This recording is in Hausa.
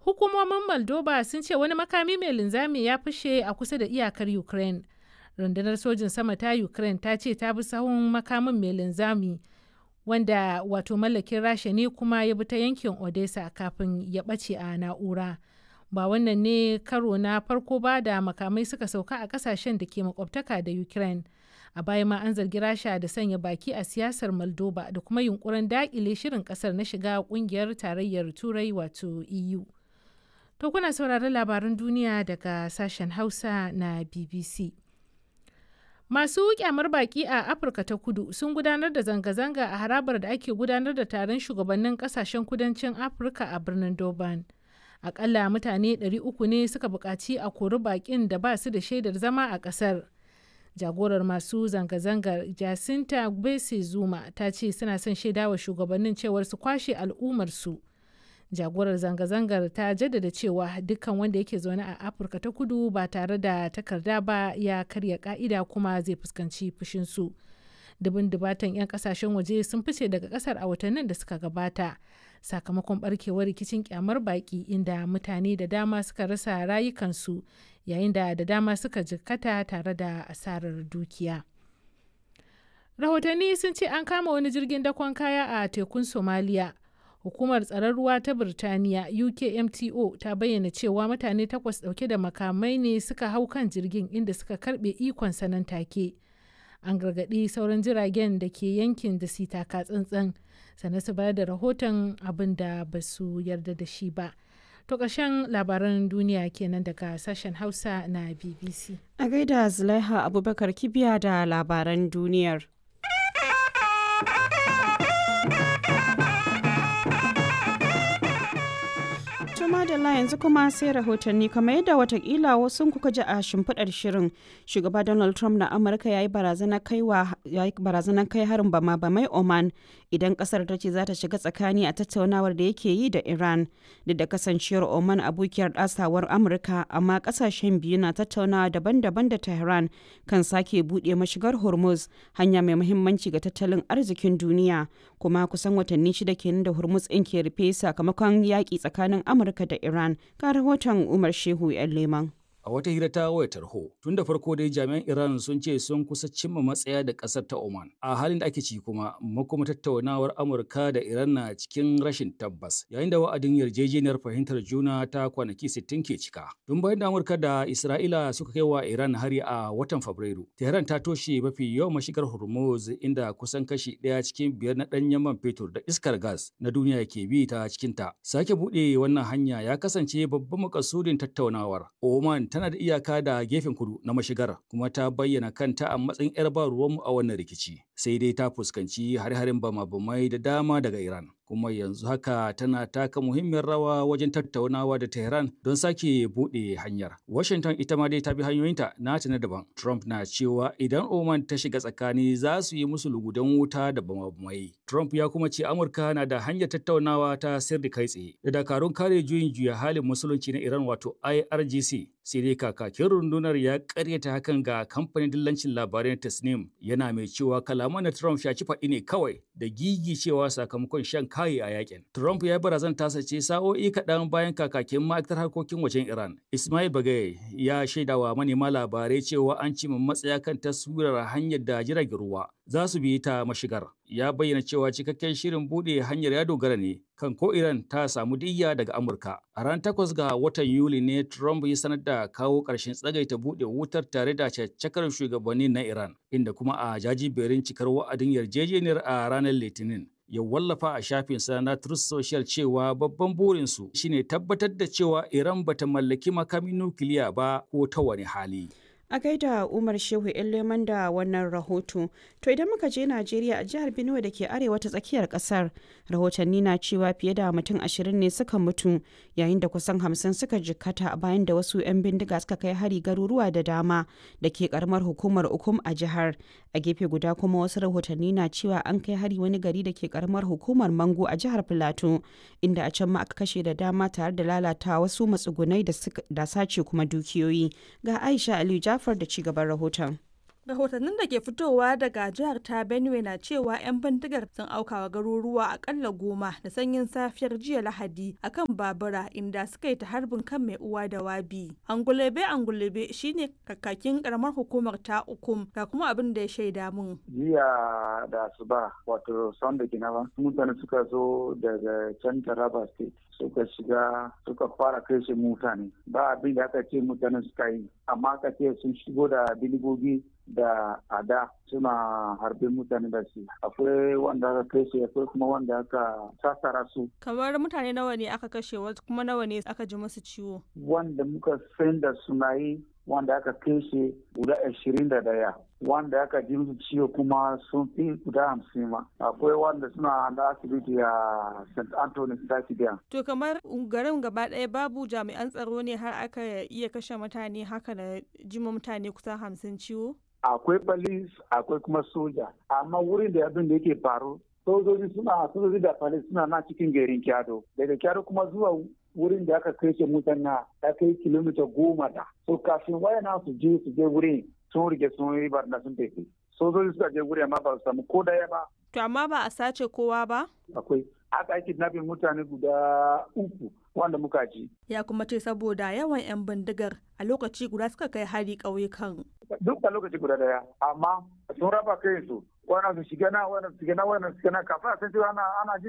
Hukumomin Moldova sun ce wani makami mai linzami ya fashe a kusa da iyakar Ukraine. Rundunar sojin sama ta Ukraine ta ce ta bi sahun makamin mai linzami wanda wato mallakin Rasha ne kuma ya bi ta yankin Odessa kafin ya ɓace a na'ura. Ba wannan ne karo na farko ba da makamai suka sauka a kasashen da ke makwabtaka da Ukraine. A baya ma an zargi Rasha da sanya baki a siyasar Moldova da kuma yunkurin daƙile shirin ƙasar na shiga ƙungiyar tarayyar Turai wato EU. To kuna sauraron labaran duniya daga sashen Hausa na BBC. Masu kyamar baki a Afirka ta kudu sun gudanar da zanga-zanga a harabar da ake gudanar da taron shugabannin kasashen kudancin Afirka a birnin Durban. Akalla mutane 300 ne suka buƙaci a kori bakin da ba su da shaidar zama a ƙasar. Jagorar masu zanga-zangar Jacinta Gbese Zuma ta ce suna son shaidawa shugabannin cewar su kwashe al'ummarsu. jagorar zanga-zangar ta jaddada cewa dukkan wanda yake zaune a afirka ta kudu ba tare da takarda ba ya karya ka'ida kuma zai fuskanci fushinsu dubin dubatan 'yan kasashen waje sun fice daga kasar a watannin da suka gabata sakamakon barkewar rikicin kyamar baki inda mutane da dama suka rasa rayukansu yayin da da dama suka jikkata tare da asarar dukiya rahotanni sun ce an kama wani jirgin dakon kaya a tekun somaliya hukumar tsaron ruwa ta birtaniya ukmto ta bayyana cewa mutane takwas dauke da makamai ne suka hau kan jirgin inda suka karbe ikon sanan take an gargaɗi sauran jiragen da ke yankin da su taka tsantsan sannan su bayar da rahoton abin da ba su yarda da shi ba to ƙarshen labaran duniya kenan daga sashen hausa na bbc a gaida zulaiha abubakar kibiya da labaran duniyar madalla yanzu kuma sai rahotanni kamar yadda watakila wasu kuka ji a shimfiɗar shirin shugaba donald trump na amurka ya yi barazanar kai harin bama bamai oman idan kasar ta ce za ta shiga tsakani a tattaunawar da yake yi da iran duk da kasancewar oman abokiyar ɗasawar amurka amma kasashen biyu na tattaunawa daban-daban da tehran kan sake buɗe mashigar hormuz hanya mai muhimmanci ga tattalin arzikin duniya kuma kusan watanni shida kenan da hormuz ɗin ke rufe sakamakon yaƙi tsakanin amurka Amurka da Iran ga rahoton Umar Shehu 'yan Leman. A wata hira ta wayar tarho, tun da farko dai jami'an Iran sun ce sun kusa cimma matsaya da ƙasar ta Oman. A halin da ake ci kuma, makoma tattaunawar Amurka da Iran na cikin rashin tabbas, yayin da wa'adin yarjejeniyar fahimtar juna ta kwanaki 60 ke cika. Tun bayan da Amurka da Isra'ila suka kai wa Iran hari a watan Fabrairu, Tehran ta toshe mafi yawan mashigar Hormuz inda kusan kashi ɗaya cikin biyar na ɗanyen man fetur da iskar gas na duniya ke bi ta cikinta. Sake buɗe wannan hanya ya kasance babban makasudin tattaunawar. Oman tana da iyaka da gefen kudu na mashigar kuma ta bayyana kanta a matsayin 'yar ba ruwanmu a wannan rikici sai dai ta fuskanci har-harin bama-bamai da dama daga Iran. kuma yanzu haka tana taka muhimmiyar rawa wajen tattaunawa da Tehran don sake buɗe hanyar. Washington ita ma dai ta bi hanyoyinta nata na daban. Trump na cewa idan Oman ta shiga tsakani za su yi musu lugudan wuta da bamabamai. Trump ya kuma ce Amurka na da hanyar tattaunawa ta sirri kai tsaye da dakarun kare juyin juya halin musulunci na Iran wato IRGC. Sai dai kakakin rundunar ya karyata hakan ga kamfanin dillancin labarai na Tasnim yana mai cewa kalaman na Trump shaci faɗi ne kawai da gigi cewa sakamakon shan kayi a yakin. Trump ya barazan tasa ce sa'o'i kaɗan bayan kakakin ma'aikatar harkokin wajen Iran. Ismail Bagaye ya shaidawa manema labarai cewa an cimma matsaya kan taswirar hanyar da jiragen ruwa za su bi ta mashigar. Ya bayyana cewa cikakken shirin buɗe hanyar ya dogara ne kan ko Iran ta samu diyya daga Amurka. A ran takwas ga watan Yuli ne Trump ya sanar da kawo ƙarshen tsagaita buɗe wutar tare da caccakar shugabanni na Iran, inda kuma a jajiberin cikar wa'adin yarjejeniyar a ranar Litinin. ya wallafa a shafinsa na Truth Social cewa babban burinsu shine tabbatar da cewa Iran bata mallaki makamin nukiliya ba ko ta wani hali. a gaida umar shehu leman da wannan rahoto to idan muka je najeriya a jihar benue da ke arewa ta tsakiyar kasar rahotanni na cewa fiye da mutum ashirin ne suka mutu yayin da kusan hamsin suka jikkata bayan da wasu 'yan bindiga suka kai hari garuruwa da dama da ke karamar hukumar ukum a jihar a gefe guda kuma wasu rahotanni na cewa an kai hari wani gari da ke karamar hukumar mango a jihar filato inda a can ma aka kashe da dama tare da lalata wasu matsugunai da sace kuma dukiyoyi ga aisha aliyu jafar da ci gaban rahoton rahotannin da ke fitowa daga jihar ta benue na cewa 'yan bindigar sun aukawa garuruwa akalla goma da sanyin safiyar jiya lahadi akan babura inda suka yi ta harbin kan mai uwa da wabi angulebe angulebe shine kakakin karamar hukumar ta ukum ga kuma abin da ya shaida mun jiya da asuba wato sunday kinaba mutane suka zo daga can taraba state suka shiga suka fara kashe mutane ba abin da aka ce mutane suka yi amma aka ce sun shigo da biligogi da ada suna harbin mutane da shi akwai wanda aka kashe akwai kuma wanda aka sassara su kamar mutane nawa ne aka kashe wasu kuma nawa ne aka ji musu ciwo wanda muka san da suna yi wanda aka kashe guda ashirin da daya wanda aka ji musu ciwo kuma sun fi guda hamsin ma akwai wanda suna da asibiti a st anthony stadium to kamar garin gaba ɗaya babu jami'an tsaro ne har aka iya kashe mutane haka da jima mutane kusan hamsin ciwo akwai police akwai kuma soja amma wurin da abin da yake faru sojoji suna sojoji da police suna na cikin garin kyado daga kyado kuma zuwa wurin da aka kai mutane ya kai kilomita goma da so kafin wayana su je su je wurin sun rike sun yi barna sun tafi sojoji suka je wurin amma ba su samu ko daya ba to amma ba a sace kowa ba akwai aka yi kidnapping mutane guda uku wanda muka ji ya kuma ce saboda yawan 'yan bindigar a lokaci guda suka kai hari ƙauyukan duk a lokaci guda daya amma sun raba kai su wannan su shiga na wannan su shiga na wannan su shiga na kafin a san cewa ana ana